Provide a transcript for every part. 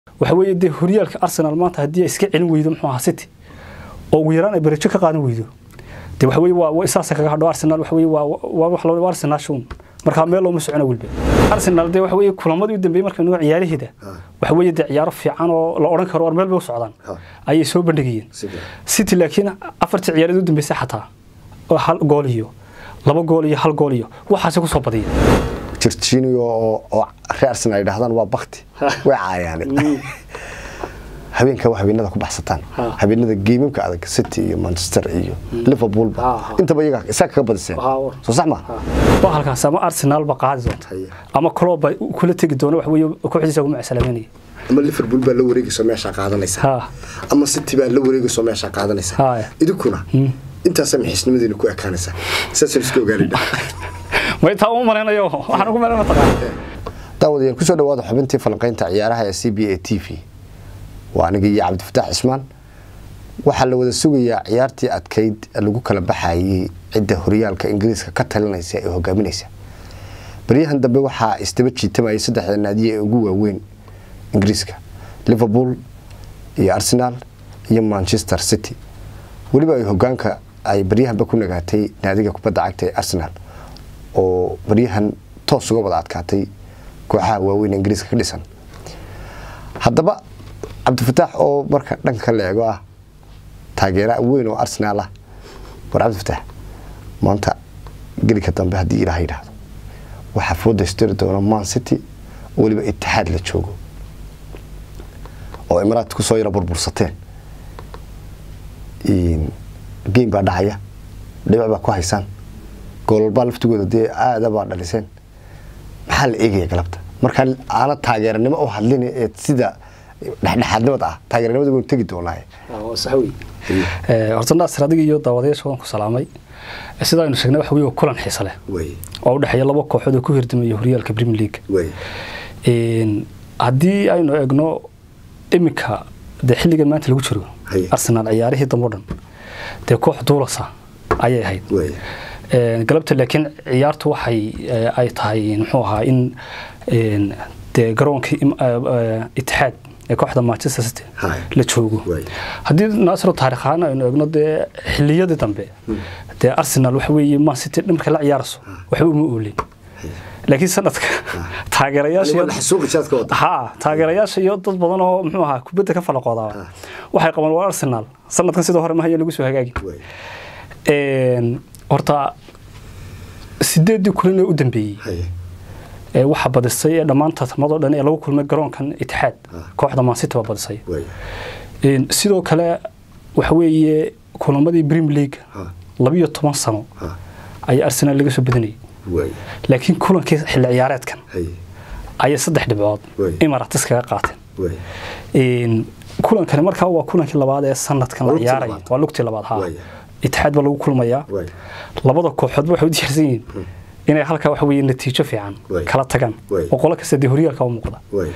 waxa weeye dee horyaalka arsenal maanta haddii ay iska celin weydo muxuu ahaa city oo ugu yaraan ay barajo ka qaadan weydo dee waxa weeye waa isaasa kaga hadho arsenal waxa weeye waa waa wax loo arsenal shun markaa meel looma socona welba arsenal dee waxa weeye kulamadii u dambeeyey marka nuga ciyaaraheeda waxa weeye dee ciyaaro fiican oo la odhan karo war meel bay u socdaan ayay soo bandhigayeen city laakiin afartii ciyaareed u dambeysay xataa hal gool iyo laba gool iyo hal gool iyo waxaasay kusoo badiyeen jirjiniyo oo reer arsenal ay dhahdaan waa bakti way caayaan habeenka waa habeenada ku baxsataan habeenada geemamka adag city iyo manchester iyo liverpool intaba iyaga isaga kaga badiseen soo sax ma waa halkaas ama arsenal ba qaadi doonta ama club bay kula tegi doona wax weeye kooxdiisa ugu macsalaameynaya ama liverpool baa la wareegayso meesha qaadanaysa ama city baa la wareegayso meesha qaadanaysa idinkuna intaasa maxisnimadeena ku ekaanaysa saasaan iska ogaanayna way taa u malaynayo waxaan ugu malayna mataqaan daawadayaal kusoo dhawaada xubintii falanqaynta ciyaaraha ee c b a t v waa aniga iyo cabdifataax cismaan waxaa la wada sugayaa ciyaartii adkayd lagu kala baxayay cidda horyaalka ingiriiska ka talinaysa ee hogaaminaysa baryahan dambe waxaa isdaba jiitamayay saddexda naadiye ee ugu waaweyn ingiriiska liverpool iyo arsenal iyo manchester city weliba ay hogaanka ay baryahanba ku nagaatay naadiga kubadda cagta ee arsenal oo baryahan toos uga wada adkaatay kooxaha waaweyn ingiriiska ka dhisan haddaba cabdifataax oo marka dhanka la eego ah taageera weyn oo arsenaal ah war cabdifataax maanta gelika dambe haddii ilaah yidhaahdo waxaa foodaystiri doona man city oo weliba itixaad la joogo oo imaraad kusoo yara burbursateen geem baa dhacaya dhibac baa ku haysaan goololbaa laftigooda dee aadabaa dhaliseen maxaa la eegaya galabta markaa aana taageeranimo u hadlin ee sida dhexdhexaadnimada ah taageeranimada waynu tegi doonaaye horta naasir adiga iyo daawadayaasha waan ku salaamay sida aynu sheegnay waxa weye kulan xiisa leh oo u dhexeeya laba kooxood oo ku hirdamaya horyaalka premier league haddii aynu eegno iminka dee xilligan maanta lagu jiro arsenal ciyaarihii dambe o dhan dee koox duulasa ayay ahayd galabta laakiin ciyaartu waxay ay tahay muxuu ahaa in dee garoonkii itixaad ee kooxda manchester city la joogo haddii naasiro taarikh ahaan aynu eegno dee xiliyadii dambe dee arsenal waxa weeye man city markay la ciyaarayso waxba uma oolin laakiin sanadka taageerayaasha taageerayaasha iyo dad badan oo muxuu ahaa kubadda ka falaqoodaa waxay qabaan waa arsenal sanadkan sidoo hore mahayo lagu soo hagaagin horta sideedii kulan ee u dambeeyey waxaa badisay ee dhammaan tartamadoo dhan ee lagu kulmay garoonkan itixaad kooxda mancity baa badisay sidoo kale waxa weeye kulamadii premier league labiyo toban sano ayaa arsenal laga soo badinayay laakiin kulankii xilli ciyaareedkan ayay saddex dhibcood imaratis kaga qaateen kulankani markaa waa kulankii labaad ee sanadkan la ciyaaraya waa lugtii labaad ha itixaad baa lagu kulmayaa labada kooxoodba waxay u diyaarsan yihiin inay halkaa waxa weeye natiijo fiican kala tagaan oo qolo kasta dee horyaalka u muuqda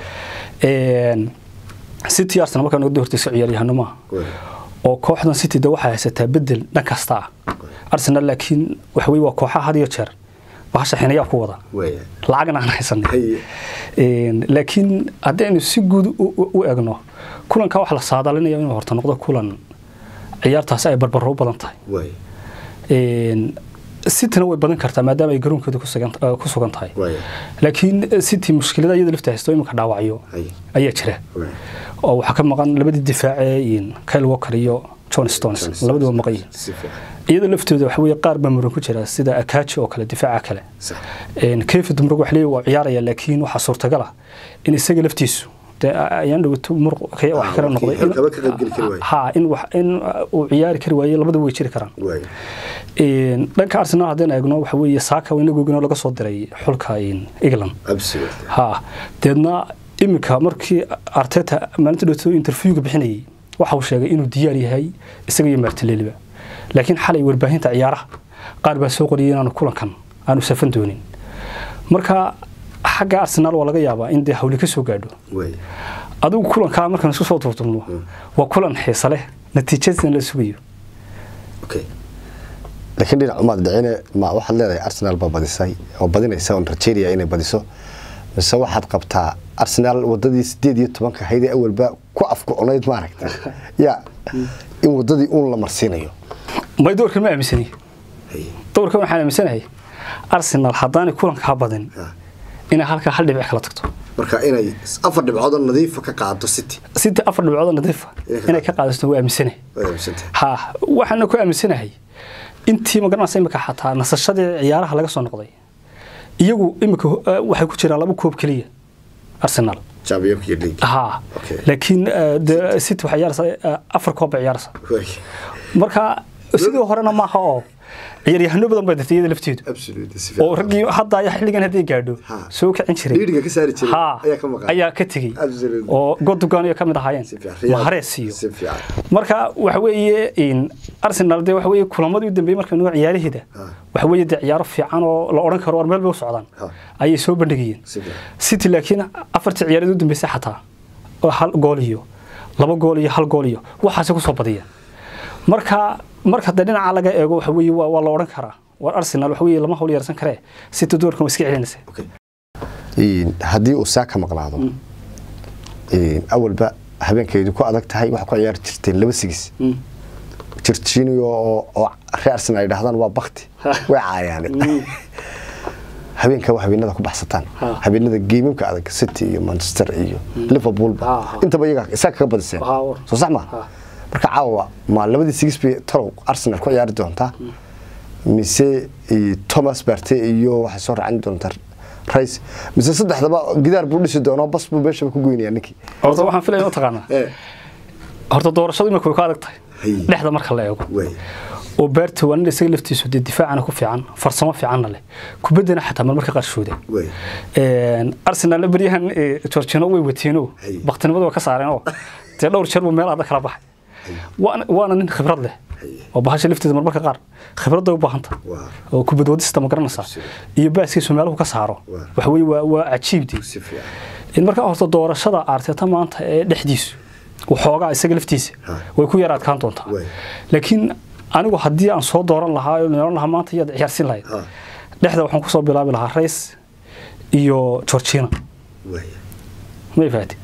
city arsenal markaa naga hortaysa ciyaaryahano maaha oo kooxdan city de waxay haysataa bedel dhan kasta ah arsenal laakiin waxa weye waa kooxaha had iyo jeer bahasha xinayaa ku wada lacagna aan haysanay laakiin haddaynu si guud u egno kulankaa waxa la saadalinaya inuu horta noqdo kulan ciyaartaasi ay barbaro u badan tahay cityna way badan kartaa maadaama ay garoonkeeda ku sugan tahay laakiin city mushkilada iyada lafta haysto iminka dhaawacyo ayaa jira oo waxaa ka maqan labadii difaace kyle walker iyo john stones labaduba maqan yihiin iyada laftooda waxa weye qaar baa muran ku jira sida akaji oo kale difaaca kale kefi dumrug wax leeyahy waa ciyaaraya laakiin waxaa suurtagal ah in isaga laftiisu ayaan dhawaato muruq wax kala noqday ha in wax in uu ciyaari kari waaye labada way jiri karaan dhanka arsenal haddaan eegno waxa weeye saaka inagoogina laga soo diray xulka england ha deedna iminka markii arteta maalinta dhawto interviewga bixinayay waxa uu sheegay inuu diyaar yahay isaga iyo martinelliba laakiin xalay warbaahinta ciyaaraha qaar baa soo qoriyay inaanu kulankan aanu safan doonin marka xagga arsenal waa laga yaabaa in dee hawli ka soo gaadho adigu kulankaa markaan isku soo turturno waa kulan xiisa leh natiijadiisna la sugayo laakiin dhinac umaad dhicine ma waxaad leedahay arsenal baa badisay oo badinaysa oon rajeynaya inay badiso mise waxaad qabtaa arsenaal wadadii sideed iyo tobanka haydee awalba ku afgo'onayd maaragta ya in wadadii uun la marsiinayo may doorkan ma aaminsani doorkan waxaan aaminsanahay arsenal haddaanay kulankaa badin inay halkaa hal dhibic kala tagto marka inay afar dhibcoodoo nadiifa ka qaado city city afar dhibcoodoo nadiifa inay ka qaadato waa aaminsanahay ha waxaana ku aaminsanahay intii magaranaysa imika xataa nasashadii ciyaaraha laga soo noqday iyagu imika waxay ku jiraan laba koob keliya arsenal ha laakiin city waxay ciyaaraysaa afar koob bay ciyaaraysaa marka sidii horena maaha oo ciyaaryahano badan baa dirtay iyada lafteedu oo raggii hadda ayaa xilligan hadday gaadho soo kicin jiray ayaa ka tegey oo godogan ka mid ahaayeen maharees iyo marka waxa weeye arsenal dee waxa weeye kulamadii u dambeeyey marka nuga ciyaaraheeda waxa weeye dee ciyaaro fiican oo la odhan karo war meel bay u socdaan ayay soo bandhigayeen city laakiin afartii ciyaaradii u dambeysay xataa hal gool iyo laba gool iyo hal gool iyo waxaasay kusoo badiyeen marka marka dee dhinaca laga eego waxa weeye waa la odhan karaa war arsenal waxa weeye lama hawl yarsan karee city doorkan waa iska celinaysa haddii uu saaka maqnaado awalba habeenkeedu ku adag tahay waxaa ku ciyaari jirteen laba sigis jirjiniyo oo reer arsenal ay dhahdaan waa bakti way caayaane habeenka waa habeenada ku baxsataan habeenada geemimka adag city iyo manchester iyo liverpoolba intaba iyaga isaga kaga badiseen soo sax maa marka caawa ma labadii sigis bay talow arsenal ku ciyaari doontaa mise thomas barte iyo waxay soo raacin doontaa rays mise saddexdaba gidaar buu dhisi doonaa bas buu meeshaba ku goynaya ninkii horta waxaan filaya taqaanaa horta doorashadu imika way ku adag tahay dhexda marka la eego oo baarta waa nin isaga laftiisu dee difaacana ku fiican farsamo fiicanna leh kubaddana xataa marmarka qaarshooda arsenalna beryahan georgino way wateeno baktinimada waa ka saareenoo dee dhowr jeer buu meel adag kala baxay waana nin khibrad leh oo bahasha lafteeda marmarka qaar khibradda u baahanta oo kubad wadista ma garanaysaa iyo baaskiisu meeluhu ka saaro waxa weye waa cajiibdii marka horta doorashada arteta maanta ee dhexdiisu waxoogaa isaga laftiisa way ku yara adkaan doontaa laakiin anigu haddii aan soo dooran lahaa oo nolan lahaa maanta iyaad ciyaarsin lahayd dhexda waxaan kusoo bilaabi lahaa rays iyo georgina may fahati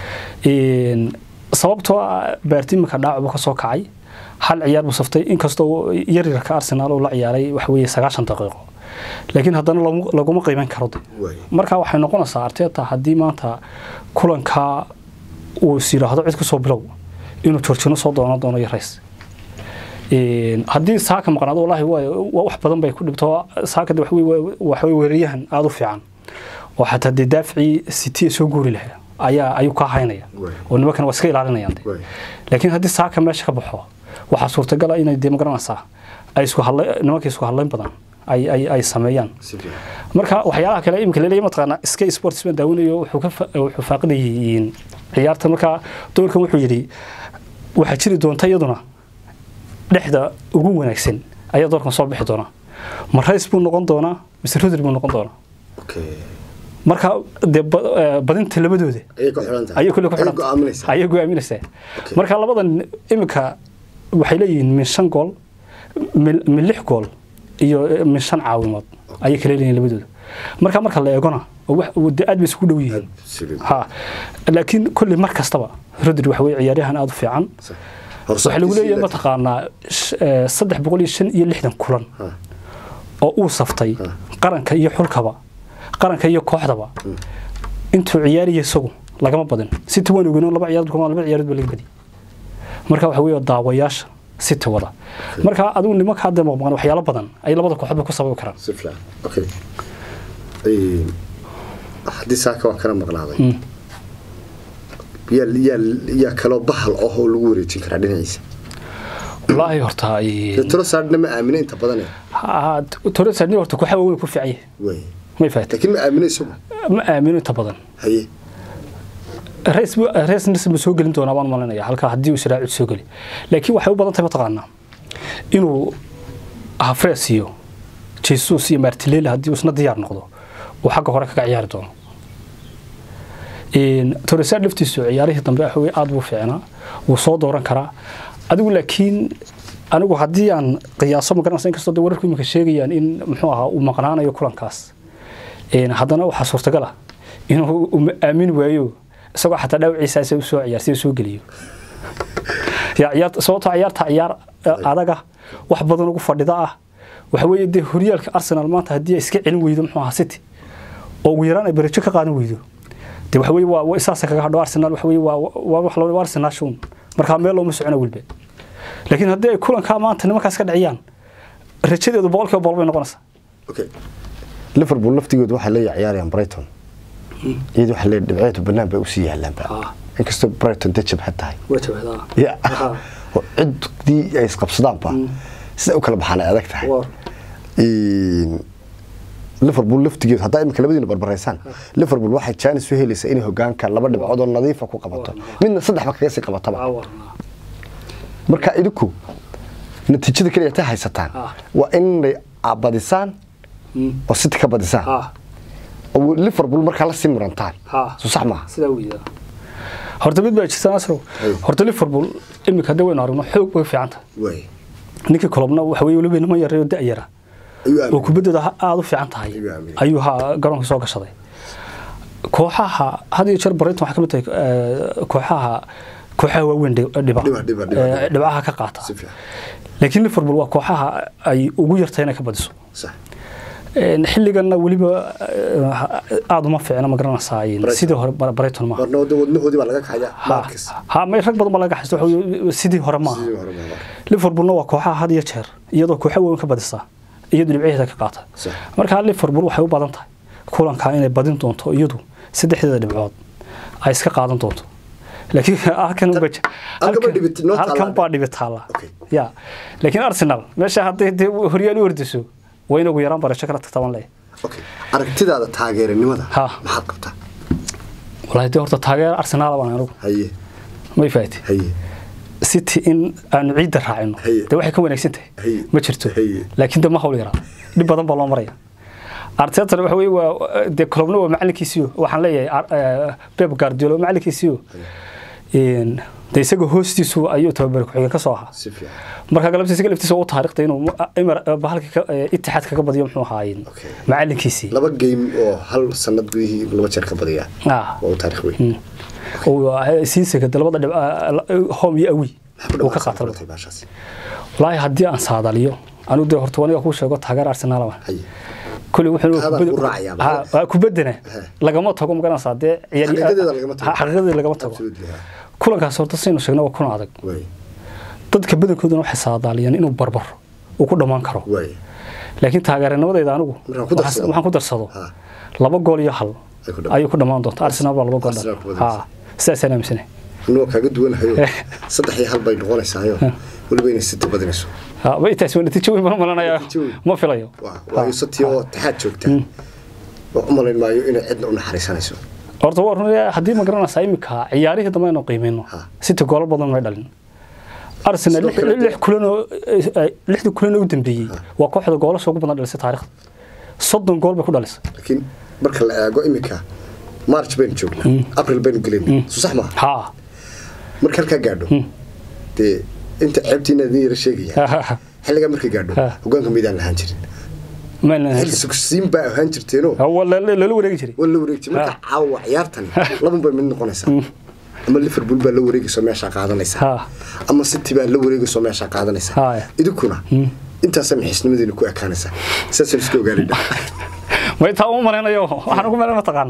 sababtoo baarti iminka dhaawac ka soo kacay hal ciyaar buu saftay inkastoo yaryarka arsenaal uu la ciyaaray waxa weeye sagaashan daqiiqo laakiin haddana laguma qiiman karo marka waxay noqonaysaa arteta haddii maanta kulanka uu is yidhaahdo cid kusoo bilow inuu georgino soo doonan doono iyo rays haddii saaka maqnaado wallaahi waa wax badan bay ku dhibto saaka waxa weeraryahan aada u fiican oo xataa dee daafcii city soo guuri lahaa ayaa ayuu ka haynaya oo nimankan waa iska ilaalinayaan laakiin haddii saaka meesha ka baxo waxaa suurtagala inay dee magaranaysaa ay isku hadlay nimanka isku hadlayn badan ay ay ay sameeyaan marka waxyaalaha kale iminka leeyahay mataqaana sky sports baan daawanayo wuxuu ka wuxuu faaqidayay ciyaarta marka doorkan wuxuu yidhi waxaa jiri doonta iyaduna dhexda ugu wanaagsan ayaa doorkan soo bixi doona ma rays buu noqon doonaa mise rodri buu noqon doonaa marka dee badinta labadooda ayay kule ku xidhanta ayay go'aaminaysaa marka labadan iminka waxay leeyihiin min shan gool min lix gool iyo min shan caawimood ayay kala leeyihiin labadooda marka marka la eegona aad bay isugu dhow yihiin ha laakiin kolley mar kastaba rodri waxa weye ciyaaryahan aada u fiican waxaa lagu leeyahay mataqaanaa saddex boqol iyo shan iyo lixdan kulan oo uu saftay qaranka iyo xulkaba qaranka iyo kooxdaba intuu ciyaaraya isagu lagama badin city waan ogeyn laba ciyaarood laba ciyaarood baa laga badiyay marka waxa weeye daawayaasha city wada marka adigu nimanka hadda maqmaqan waxyaalo badan ay labada kooxoodba ku sababi karaan si fiican okay haddii saaka waa kana maqnaaday yaa yaa yaa kaloo bahal ah oo lagu wareejin karaa dhinaciisa wallaahi horta torosaadna ma aamina inta badan torosaadni horta kooxa waaweyn ku fiican way may fahatay laakiin ma aamina isagu ma aamino inta badan haye rees rees nirsi buu soo gelin doonaa baan malinaya halka haddii uu israacid soo geli laakiin waxay u badan tahay mataqaanaa inuu hafrees iyo jesus iyo martilele haddii uu isna diyaar noqdo uu xagga hore kaga ciyaari doono torosaad laftiisu ciyaarihii dambe axwey aad buu fiicnaa wuu soo dooran karaa adigu laakiin anigu haddii aan qiyaaso ma garanaysa inkastoo de wararku iminka sheegayaan in muxuu ahaa uu maqnaanayo kulankaas haddana waxaa suurtagal ah inuu aamin waayo isagoo xataa dhaawaciisaas u soo ciyaarsiy soo geliyo sababtoo ciyaarta ciyaar adaga wax badan ugu fadhida ah waxa weeye dee horyaalka arsenal maanta haddii ay iska celin weydo muxuu ahaa city oo ugu yaraan ay barajo ka qaadan weydo dee waxa weeye waa isaasa kaga hadho arsenal waxa weeye waa waa wax loo arsenal shun markaa meel looma socono wilbe laakiin haddii ay kulankaa maanta nimankaas ka dhaciyaan rajadeedu boqolkiiba boqol bay noqonaysaa liverpool laftigeedu waxay la ciyaarayaan brighton iyadu waxay leeyahay dhibceedu bannaan bay usii yaalaanba inkastoo brighton dee jabhad tahay ya oo ciddii ay isqabsadaanba sida u kala baxaan ay adag tahay liverpool laftigeedu haddaa imika labadiina barbaraysaan liverpool waxay jaanis u helaysaa inay hogaanka laba dhibcood oo nadiifa ku qabato midna saddexba kaga sii qabataba marka idinku natiijada keliya tay haysataan waa inay badisaan oo city ka badisaan oo liverpool markaa la sii murantaan soo sax maaha sidaa weeyaa horta mid baa jirta nasrow horta liverpool imika hadda waynu aragno xoog bay fiican tahay ninkii kolobna waxa weeye weliba niman yaray oo da-yara oo kubaddooda aada u fiican tahay ayuu ha garoonka soo gashaday kooxaha had iyo jeer brighton waxay ka mid tahay kooxaha kooxaha waaweyn dhiba dhibcaha ka qaata laakiin liverpool waa kooxaha ay ugu yartahay inay ka badiso xilliganna weliba aada uma fiicna ma garanaysaa sidii hore brighton maaha ha may rag badan ba laga xaysto sidii hore maaha liverpoolna waa kooxaha had iyo jeer iyadoo kooxa weyn ka badisaa iyadu dhibcaheeda ka qaata marka liverpool waxay u badan tahay kulankaa inay badin doonto iyadu saddexdeeda dhibcood ay iska qaadan doonto laakiin halkan baa dhibi taalla ya laakiin arsenal meesha hadday dee horyaal u ordiso waa in ugu yaraan barasho kala tagtaban leh aragtidaada taageeranimada maxaad qabtaa walahi dee horta taageer arsenal baan anigu haye may faati haye city in aanu ciidda raacino dee waxay ka wanaagsan tahay ma jirto laakiin de ma hawl yaraa dhib badan baa loo maraya artetan waxa weye waa dee kolobna waa macalinkiisiyo waxaan leeyahay beb guardiola waa macalinkiisiyo de isaga hoostiisu ayuu tababari ku-xigeen ka soo ahaa marka galabta isaga laftiisa u taariikhda inuu bahalka itixaad kaga badiyo muxuu ahaay macalinkiisii laba game oo hal sanad gudihii laba jeer ka badiya waa u taarikh weyn siisaga labada dhib home iyo awi uu ka qaata walaahi haddii aan saadaliyo anigu dee horta aniga kuu sheego taageer arsenal kulli wuxuu kubaddana lagama tago magaranaysaa dee xaqiiqadeeda lagama tago kulankaas horta saynu sheegna waa kuna adag dadka badankooduna waxay saadaaliyeen inuu barbaro uu ku dhammaan karo laakiin taageeranimadayda anigu waxaan ku darsado laba gool iyo hal ayuu ku dhammaan doonta arsenal baa laba gool dhal sidaasaan aaminsana anuu kaaga duwanahayo saddex iyo hal bay noqonaysaayo weliba inay sita badinayso taas waa natiijo weyn baan malanaya ma filayo waayo sati oo taxaad joogta u malayn maayo inay cidna u naxariisanayso horta waa run haddii ma garanaysaa iminka ciyaarihii dambe aynu qiimeyno city goolo badan may dhalin arsenal lix kulanoo lixdii kulanoo u dambeeyey waa kooxda goolasha ugu badan dhalisay taariikhda soddon gool bay ku dhalisay laakiin marka la eego iminka march baynu joognaa april baynu gelinaa soo sax maaha ha marka halkaa gaadho dee inta ceebtiina idin yara sheegaya xilligaa markay gaadho hogaanka maydaan lahaan jirin xil sugsiin baa ahaan jirteenoo lala wareegi jiray waa la wareegi jiray marka caawa ciyaartani laban bay mid noqonaysaa ama liverpool baa la wareegayso meeshaa qaadanaysaa ama city baa la wareegayso meeshaa qaadanaysaa idinkuna intaasa maxisnimadiina ku ekaanaysaa saasaan iska ogaanayna may taa uma malaynayo waxaan ugu malayn mataqaana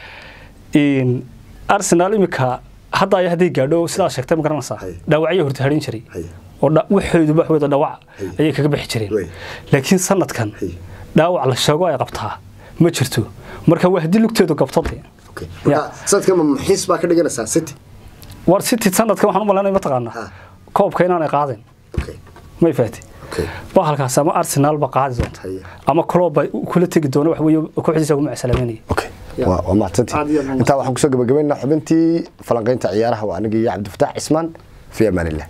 arsenal imika hadda ay hadday gaadho sidaa sheegtay ma garanaysaa dhaawacyo horta harin jiray oo waxoodu waxwada dhawac ayay kaga bixi jireen laakiin sanadkan dhaawac la sheego ay qabtaa ma jirto marka waa haddii lugteedu gabtade sanadkan ma muxiis baa ka dhiganaysaa city war city sanadkan waxaan u malaynaya mataqaanaa koobka inaanay qaadin may faati bahalkaas ama arsenal ba qaadi doonta ama club ba kula tegi doona wax weeye kooxdiisa ugu macsalaamaynaya waa mahadsantii intaa waxaan kusoo gabagabaynaa xubintii falanqaynta ciyaaraha waa aniga iyo cabdifataax cismaan fi amaanillah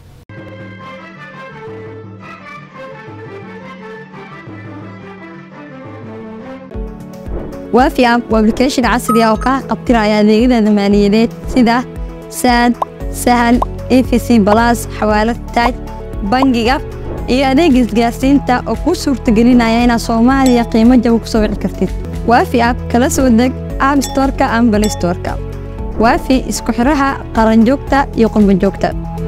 waafi app waa application casri ah oo kaa qabtiraya adeegyada maaliyadeed sida saad sahal efc balas xawaalad taaj bangiga iyo adeeg isgaarsiinta oo kuu suurtagelinaya inaad soomaaliya qiimo jaba ku soo wici kartid waafi app kala soo deg app storeka ama play storeka waafi isku xiraha qaranjoogta iyo qurbanjoogta